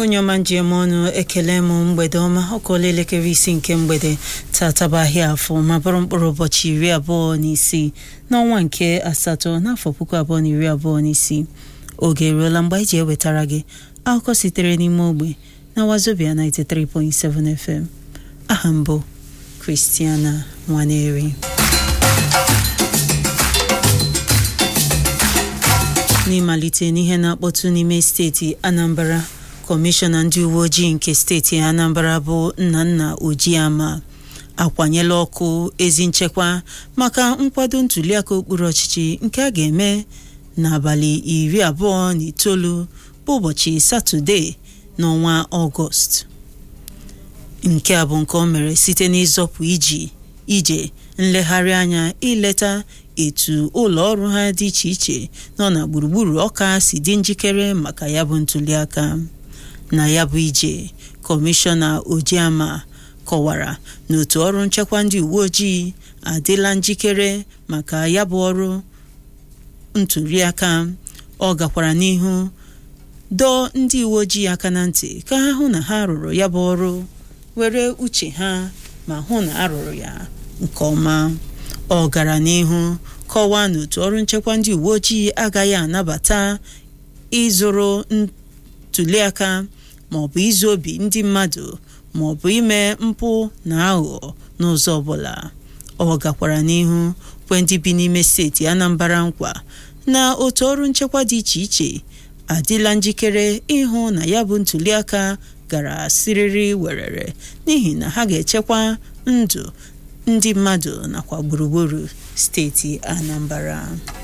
onye ọma njem ọnụ ekele m mgbede ọma ọkụọla elekere isi nke mgbede tataba ahịa afọ ma bụrụ mkpụrụ ụbọchị iri abụọ na isii n'ọnwa nke asatọ n'afọ puku abụọ na iri abụọ na isii oge eruola mgbe anyị ji ewetara gị akụkọ sitere n'ime ogbe na wazobia 93.7 FM aha mbụ Christiana Nwaneri n'ịmalite n'ihe na-akpọtụ n'ime steeti Anambra kọmishọna ndị uwe ojii nke steeti Anambra bụ Nnanna Ojiama akwanyela ọkụ ezi nchekwa maka nkwado ntuliaka okpuru ọchịchị nke a ga-eme n'abalị iri abụọ na itoolu bụ ụbọchị Satọde n'ọnwa Ọgọst nke a bụ nke o mere site n'ịzọpụ iji ije nlegharị anya ileta etu ụlọ ọrụ ha dị iche iche nọ na gburugburu ọka si dị njikere maka ya bụ ntuliaka na ya bụ ije kọmishọna Ojiama kọwara na otu ọrụ nchekwa ndị uwe ojii adịla njikere maka ya bụ ọrụ ntuliaka ọ gakwara n'ihu dọọ ndị uwe ojii aka na ntị ka ha hụ na ha rụrụ ya bụ ọrụ were uche ha ma hụ na a rụrụ ya nke ọma ọ gara n'ihu kọwaa na otu ọrụ nchekwa ndị uwe ojii agaghị anabata ịzụrụ ntuliaka maọbụ izu obi ndị mmadụ maọbụ ime mpụ na aghụghọ n'ụzọ ọbụla ọ gakwara n'ihu kwe ndị bi n'ime steeti Anambra nkwa na otu ọrụ nchekwa dị iche iche adịla njikere ịhụ na ya bụ ntuliaka gara siriri werere n'ihi na ha ga-echekwa ndụ ndị mmadụ nakwa gburugburu steeti Anambra